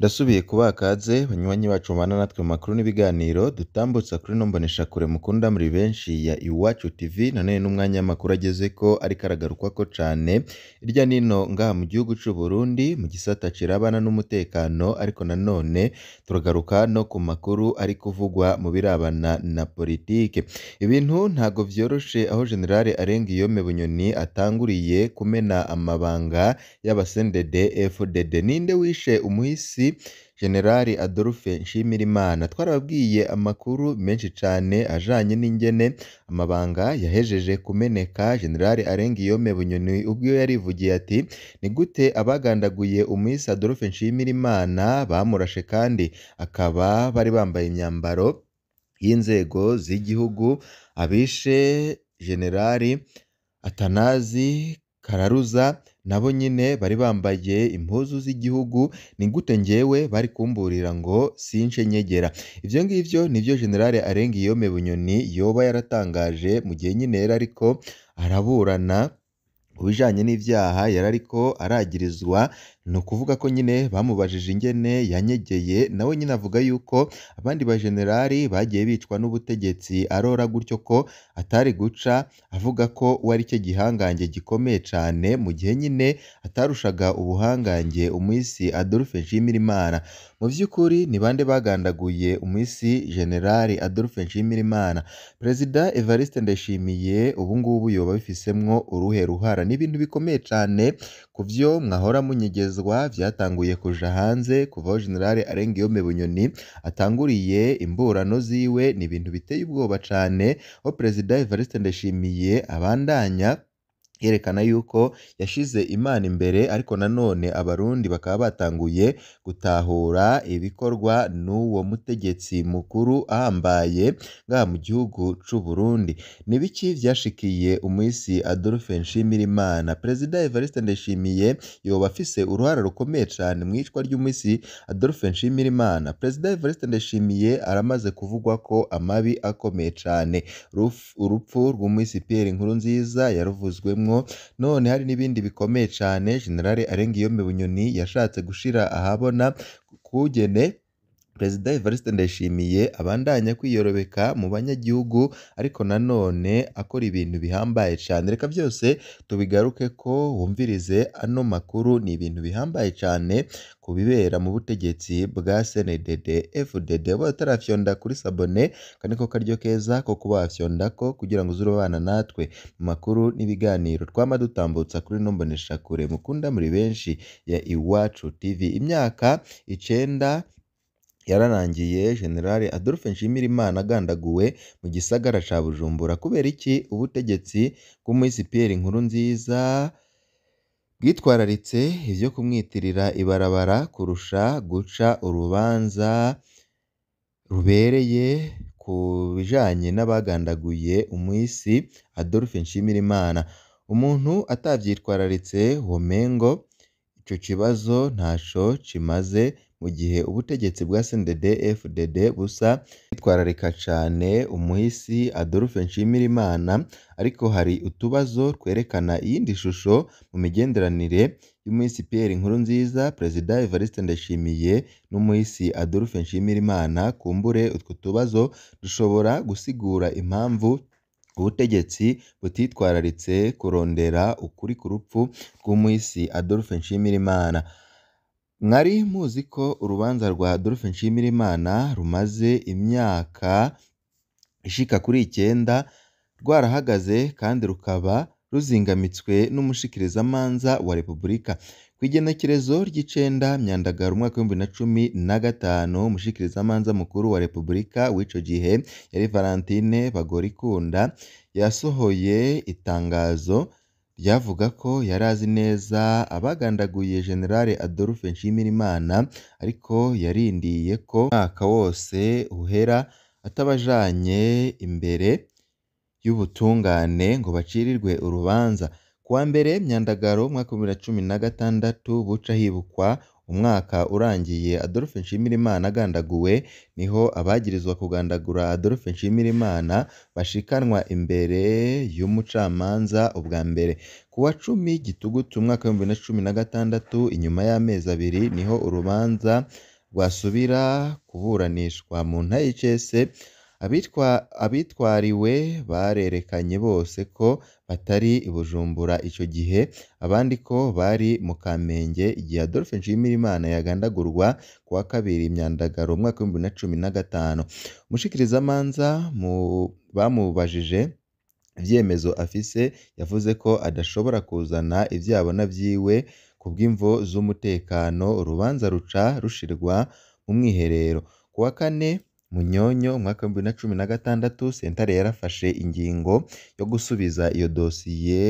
Ndasubiye kubaha ikaze banywanyi bacu mubana natwe mu makuru n'ibiganiro dutambutsa kuri ino mboneshakure mukunda muri benshi ya Iwacu TV, nanone n'umwanya w'amakuru agezeko ariko aragarukwako cane hirya n'ino ngaha mu gihugu c'u Burundi mu gisata cirabana n'umutekano, ariko nanone turagaruka no ku makuru ari kuvugwa mu birabana na politike. Ibintu ntago vyoroshe aho General Arengiyome Bunyoni atanguriye kumena amabanga y'aba-CNDD FDD. Ninde wishe umuhisi General Adolphe Nshimirimana? Twarababwiye amakuru menshi cane ajanye n'ingene amabanga yahejeje kumeneka. General Arengiyome Bunyoni ubwiwe yarivugiye ati ni gute abagandaguye umuhisi Adolphe Nshimirimana bamurashe kandi akaba bari bambaye imyambaro y'inzego z'igihugu, abishe General Atanazi Kararuza nabo nyene bari bambaye impuzu z'igihugu, ni gute njyewe bari kumburira ngo since nyegera? Ivyo ngivyo nivyo General Arengiyome Bunyoni yoba yaratangaje mu gihe nyene yari ariko araburana ku bijanye n'ivyaha yari ariko aragirizwa, ni ukuvuga ko nyene bamubajije ingene yanyegeye, nawe nyene avuga yuko abandi bajenerali bagiye bicwa n'ubutegetsi arora gutyo ko atari guca avuga ko we ari cyo gihangange gikomeye cane, mu gihe nyene atarushaga ubuhangange umuhisi Adolphe Nshimirimana. Mu vy'ukuri ni bande bagandaguye umuhisi General Adolphe Nshimirimana? Perezida Evariste Ndayishimiye ubu ngubu yoba abifisemwo uruhe ruhara? Ni ibintu bikomeye cane ku vyo mwahora munyegezwa vyatanguye kuja hanze kuva aho General Arengiyome Bunyoni atanguriye imburano ziwe, ni ibintu biteye ubwoba cane, aho Perezida Evariste Ndayishimiye abandanya yerekana yuko yashize Imana imbere, ariko nanone abarundi bakaba batanguye gutahura ibikorwa n'uwo mutegetsi mukuru ahambaye ngaha mu gihugu c'u Burundi. Ni ibiki vyashikiye umuhisi Adolphe Nshimirimana? Perezida Evariste Ndayishimiye yoba afise uruhara rukomeye cane mw'icwa ry'umuhisi Adolphe Nshimirimana? Perezida Evariste Ndayishimiye aramaze kuvugwako amabi akomeye cane, urupfu rw'umuhisi Pierre Nkurunziza yaruvuzwemwo, none hari n'ibindi bikomeye cane General Arengiyome Bunyoni yashatse gushira ahabona kugene Perezida Evariste Ndayishimiye abandanya kwiyorobeka mu banyagihugu, ariko nanone akora ibintu bihambaye cane. Reka vyose tubigarukeko wumvirize ano makuru, ni ibintu bihambaye cane ku bibera mu butegetsi bwa CNDD FDD. Ubaye utarafyonda kuri sabone, aka niko karyo keza ko kuba wafyondako kugira ngo uze urabana natwe mu makuru n'ibiganiro twama dutambutsa kuri ino mboneshakure mukunda muri benshi ya Iwacu TV. Imyaka icenda yararangiye General Adolphe Nshimirimana agandaguwe mu gisagara ca Bujumbura. Kubera iki ubutegetsi bw'umuhisi Pierre Nkurunziza bwitwararitse ivyo kumwitirira ibarabara kurusha guca urubanza rubereye ku bijanye n'abagandaguye umuhisi Adolphe Nshimirimana? Umuntu atavyitwararitse womengo ico kibazo ntaco kimaze mu gihe ubutegetsi bwa CNDD FDD busa bwitwararika cane umuhisi Adolphe Nshimirimana, ariko hari utubazo twerekana iyindi shusho mu migenderanire y'umuhisi Pierre Nkurunziza, Perezida Evariste Ndayishimiye n'umuhisi Adolphe Nshimirimana, kumbure utwo tubazo dushobora gusigura impamvu ubutegetsi butitwararitse kurondera ukuri ku rupfu rw'umuhisi Adolphe Nshimirimana. Mwari muzi ko urubanza rwa Adolphe Nshimirimana rumaze imyaka ishika kuri icenda rwarahagaze kandi rukaba ruzingamitswe n'umushikirizamanza wa Repubulika. Kw'igenekerezo ry'icenda Myandagaro umwaka w'ibihumbi na cumi na gatanu, umushikirizamanza mukuru wa Repubulika w'ico gihe yari Valentine Bagorikunda, yasohoye itangazo ryavuga ko yari azi neza abagandaguye General Adolphe Nshimirimana, ariko yarindiye ko umwaka wose uhera atabajanye imbere y'ubutungane ngo bacirirwe urubanza. Kuwa mbere Myandagaro umwaka w'ibihumbi bibiri na cumi na gatandatu buca hibukwa umwaka urangiye Adolphe Nshimirimana agandaguwe, niho abagirizwa kugandagura Adolphe Nshimirimana bashikanwa imbere y'umucamanza ubwa mbere. Kuwa cumi Gitugutu umwaka w'ibihumbi bibiri na cumi na gatandatu, inyuma y'amezi abiri niho urubanza rwasubira kuburanishwa mu ntara y'icese abitwariwe barerekanye bose ko batari i Bujumbura ico gihe abandi ko bari mu Kamenge igihe Adolphe Nshimirimana yagandagurwa kuwa kabiri Myandagaro umwaka w'ibihumbi bibiri na cumi na gatanu umushikirizamanza bamubajije ivyemezo afise yavuze ko adashobora kuzana ivyo abona vyiwe kubw'imvo z'umutekano urubanza ruca rushirwa mu mwiherero kuwa kane Munyonyo umwaka w'ibihumbi bibiri na cumi na gatandatu sentare yarafashe ingingo yo gusubiza iyo dosiye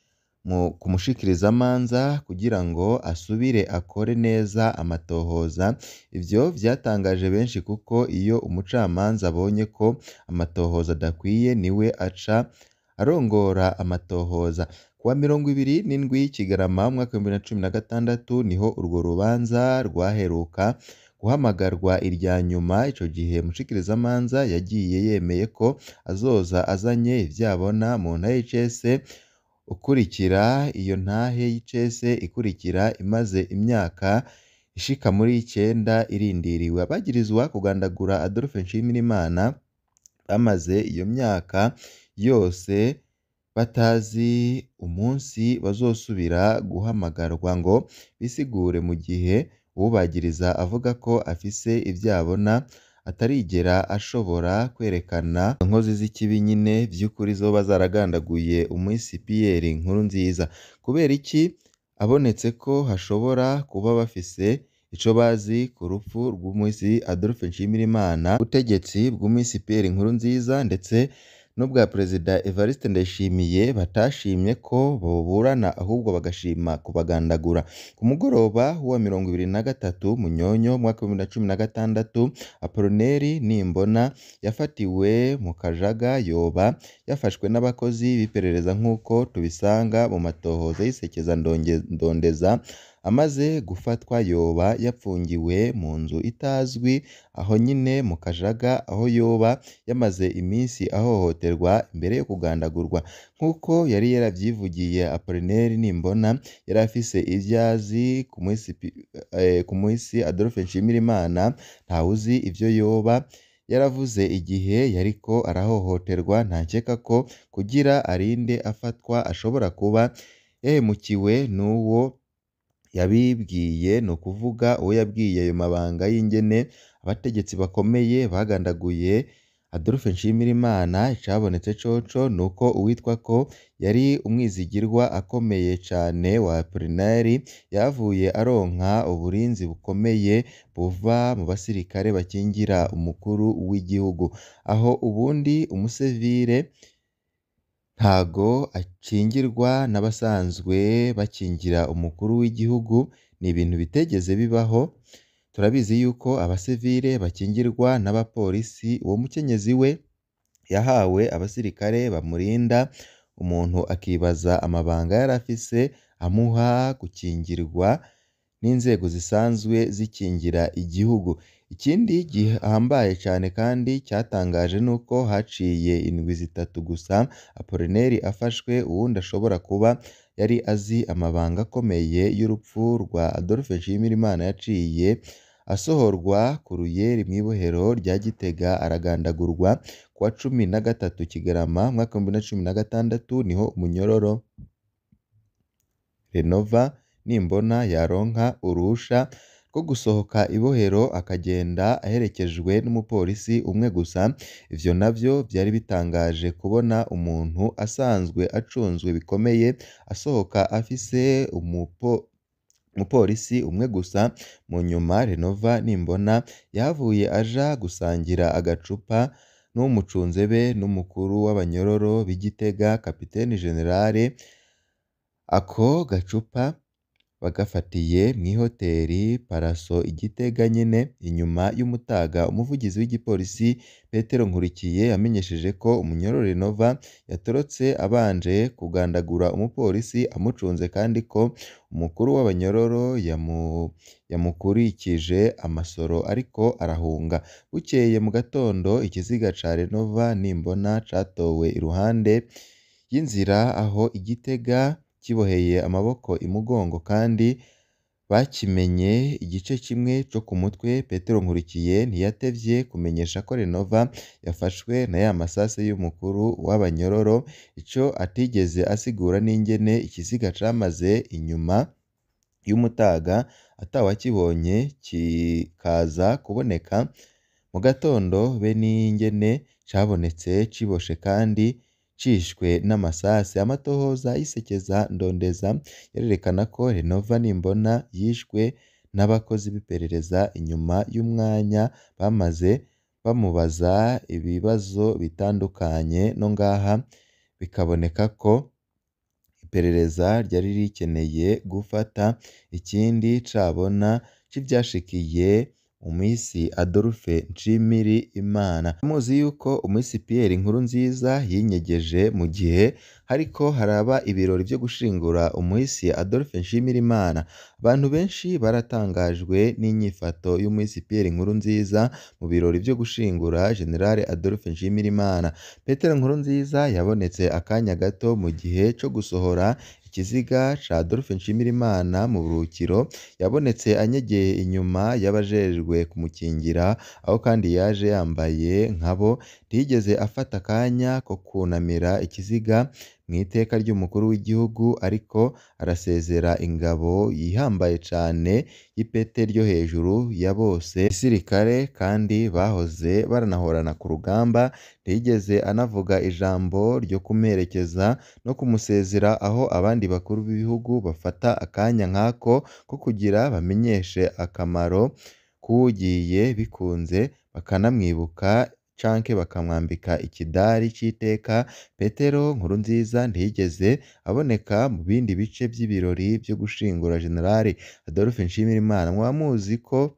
ku mushikirizamanza kugira ngo asubire akore neza amatohoza ivyo vyatangaje benshi kuko iyo umucamanza abonye ko amatohoza adakwiye niwe aca arongora amatohoza kuwa mirongo ibiri n'indwi Kigarama umwaka w'ibihumbi bibiri na cumi na gatandatu niho urwo rubanza rwaheruka guhamagarwa irya nyuma ico gihe umushikirizamanza yagiye yemeye ko azoza azanye ivyo abona mu ntara y'icese ukurikira iyo ntahe y'icese ikurikira imaze imyaka ishika muri icenda irindiriwe abagirizwa kugandagura Adolphe Nshimirimana bamaze iyo myaka yose batazi umunsi bazosubira guhamagarwa ngo bisigure mu gihe uwubagiriza avuga ko afise ivyo abona atarigera ashobora kwerekana inkozi z'ikibi nyene vy'ukuri zoba zaragandaguye umuhisi Pierre Nkurunziza kubera iki abonetse ko hashobora kuba bafise ico bazi ku rupfu rw'umuhisi Adolphe Nshimirimana ubutegetsi bw'umuhisi Pierre Nkurunziza ndetse n'ubwa Perezida Evariste Ndayishimiye batashimye ko boburana ahubwo bagashima kubagandagura ku mugoroba wa mirongo ibiri na gatatu Munyonyo umwaka w'ibihumbi bibiri na cumi na gatandatu Apollinaire Nimbona yafatiwe mu Kajaga yoba yafashwe n'abakozi b'iperereza nk'uko tubisanga mu matohoza y'isekeza ndondeza amaze gufatwa yoba yapfungiwe mu nzu itazwi aho nyine mu Kajaga aho yoba yamaze iminsi ahohoterwa imbere yo kugandagurwa nk'uko yari yaravyivugiye Apollinaire Nimbona yari afise ivyo azi ku muhisi Adolphe Nshimirimana ntawuzi ivyo yoba yaravuze igihe yariko arahohoterwa ntakeka ko kugira arinde afatwa ashobora kuba yahemukiwe n'uwo yabibwiye ni ukuvuga uwo yabwiye ayo mabanga y'ingene abategetsi bakomeye bagandaguye Adolphe Nshimirimana icabonetse coco nuko uwitwa ko yari umwizigirwa akomeye cane wa Apollinaire yahavuye aronka uburinzi bukomeye buva mu basirikare bakingira umukuru w'igihugu aho ubundi umusivire ntago akingirwa n'abasanzwe bakingira umukuru w'igihugu ni ibintu bitigeze bibaho turabizi yuko abasivile bakingirwa n'abapolisi uwo mukenyezi we yahawe abasirikare bamurinda umuntu akibaza amabanga yari afise amuha gukingirwa n'inzego zisanzwe zikingira igihugu ikindi gihambaye cane kandi cyatangaje nuko haciye indwi zitatu gusa Apollinaire afashwe uwundi ashobora kuba yari azi amabanga akomeye y'urupfu rwa Adolphe Nshimirimana yaciye asohorwa ku ruyeri mw'ibohero rya Gitega aragandagurwa kuwa cumi na gatatu Kigarama umwaka w'ibihumbi bibiri na cumi na gatandatu niho umunyororo Renova Nimbona yaronka uruhusha rwo gusohoka ibohero akagenda aherekejwe n'umupolisi umwe gusa ivyo navyo vyari bitangaje kubona umuntu asanzwe acunzwe bikomeye asohoka afise umupolisi umwe gusa mu nyuma Renova Nimbona yahavuye aja gusangira agacupa n'uwumucunze be n'umukuru w'abanyororo b'i Gitega Kapiteni Generale ako gacupa bagafatiye mw'ihoteri Paraso i Gitega nyene inyuma y'umutaga umuvugizi w'igipolisi Petero Nkurikiye yamenyesheje ko umunyororo Renova yatorotse abanje kugandagura umupolisi amucunze kandi ko umukuru w'abanyororo yamukurikije amasoro ariko arahunga bukeye mu gatondo ikiziga ca Renova Nimbona catowe iruhande y'inzira aho i Gitega kiboheye amaboko imugongo kandi bakimenye igice kimwe co ku mutwe Petero Nkurikiye ntiyatevye kumenyesha ko Renova yafashwe na ya masase y'umukuru w'abanyororo ico atigeze asigura n'ingene ikiziga camaze inyuma y'umutaga atawakibonye kikaza kuboneka mu gatondo be n'ingene cabonetse ciboshe kandi cishwe n'amasase amatohoza y'isekeza ndondeza yarerekana ko Renova Nimbona yishwe n'abakozi b'iperereza inyuma y'umwanya bamaze bamubaza ibibazo bitandukanye no ngaha bikaboneka ko iperereza ryari rikeneye gufata ikindi cabona c'ivyashikiye umuhisi Adolphe Nshimirimana muzi yuko umuhisi Pierre Nkurunziza yinyegeje mu gihe hariko haraba ibirori vyo gushingura umuhisi Adolphe Nshimirimana abantu benshi baratangajwe n'inyifato y'umuhisi Pierre Nkurunziza mu birori vyo gushingura General Adolphe Nshimirimana Petero Nkurunziza yabonetse akanya gato mu gihe co gusohora ikiziga ca Adolphe Nshimirimana mu buruhukiro yabonetse anyegeye inyuma y'abajejwe kumukingira aho kandi yaje yambaye nkabo ntiyigeze afata akanya ko kwunamira ikiziga mw'iteka ry'umukuru w'igihugu ariko arasezera ingabo yihambaye cane y'ipete ryo hejuru ya bose gisirikare kandi bahoze baranahorana ku rugamba ntiyigeze anavuga ijambo ryo kumuherekeza no kumusezera aho abandi bakuru b'ibihugu bafata akanya nk'ako ko kugira bamenyeshe akamaro k'uwugiye bikunze bakanamwibuka canke bakamwambika ikidari c'iteka Petero Nkurunziza ntiyigeze aboneka mu bindi bice vy'ibirori vyo gushingura General Adolphe Nshimirimana mwaba muzi ko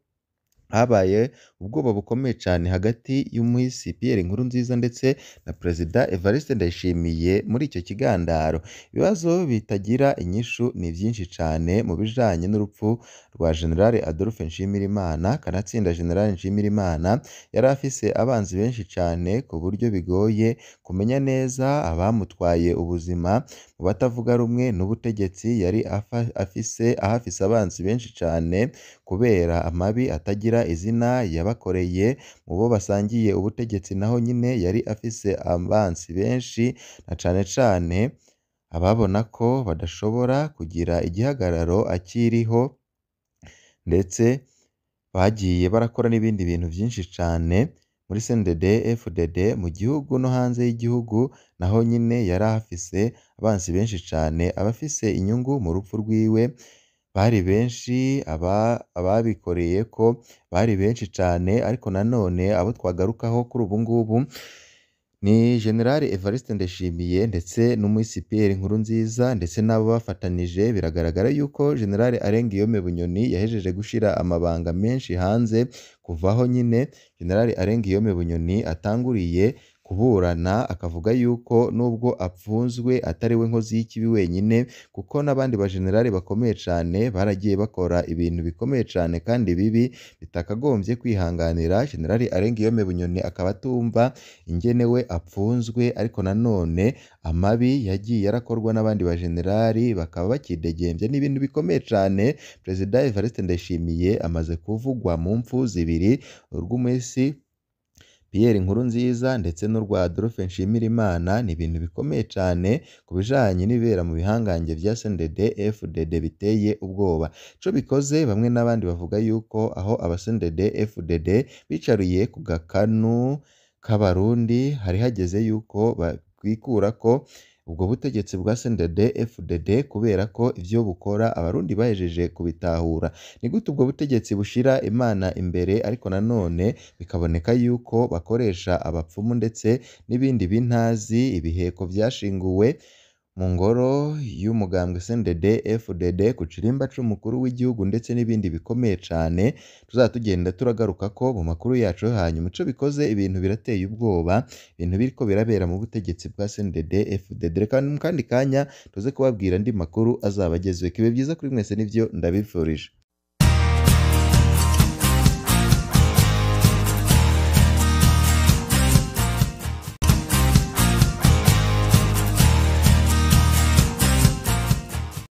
habaye ubwoba bukomeye cane hagati y'umuhisi Pierre Nkurunziza ndetse na Perezida Evariste Ndayishimiye muri ico kigandaro ibibazo bitagira inyishu ni vyinshi cane mu bijanye n'urupfu rwa General Adolphe Nshimirimana kanatsinda General Nshimirimana yari afise abanzi benshi cane ku buryo bigoye kumenya neza abamutwaye ubuzima mu batavuga rumwe n'ubutegetsi yari afise ahafise abanzi benshi cane kubera amabi atagira izina yabakoreye mu bo basangiye ubutegetsi naho nyine yari afise abansi benshi na cane cane ababona ko badashobora kugira igihagararo akiriho ndetse bagiye barakora n'ibindi bintu vyinshi cane muri CNDD FDD mu gihugu no hanze y'igihugu naho nyine yari ahafise abansi benshi cane abafise inyungu mu rupfu rwiwe bari benshi ababikoreye ko bari benshi cane ariko nanone abo twagarukaho kuri ubu ngubu ni General Evariste Ndayishimiye ndetse n'umuhisi Pierre Nkurunziza ndetse n'abo bafatanije biragaragara yuko General Arengiyome Bunyoni yahejeje gushira amabanga menshi hanze kuva aho nyine General Arengiyome Bunyoni atanguriye kuburana akavuga yuko nubwo apfunzwe atari we nkozi y'ikibi wenyine kuko n'abandi bajenerali bakomeye cane baragiye bakora ibintu bikomeye cane kandi bibi bitakagombye kwihanganira General Arengiyome Bunyoni akaba atumva ingene we apfunzwe ariko nanone amabi yagiye arakorwa n'abandi bajenerali bakaba bakidegembya ni ibintu bikomeye cane Perezida Evariste Ndayishimiye amaze kuvugwa mu mpfu zibiri urw'umuhisi Pierre Nkurunziza ndetse n'urwa Adolphe Nshimirimana ni ibintu bikomeye cane ku bijanye n'ibibera mu bihangange vya CNDD FDD biteye ubwoba ico bikoze bamwe n'abandi bavuga yuko aho aba CNDD FDD bicariye ku gakanu k'abarundi hari hageze yuko bikurako ubwo butegetsi bwa CNDD FDD kubera ko ivyo bukora abarundi bahejeje kubitahura ni gute ubwo butegetsi bushira Imana imbere ariko nanone bikaboneka yuko bakoresha abapfumu ndetse n'ibindi bintazi ibiheko vyashinguwe mu ngoro y'umugambwe CNDD FDD ku kirimba c'umukuru w'igihugu ndetse n'ibindi bikomeye cane tuzaba tugenda turagarukako mu makuru yacu yo hanyuma ico bikoze ibintu birateye ubwoba ibintu biriko birabera mu butegetsi bwa CNDD FDD reka mu kandi kanya tuze kubabwira andi makuru azaba agezweho ibi vyiza kuri mwese nivyo ndabifurije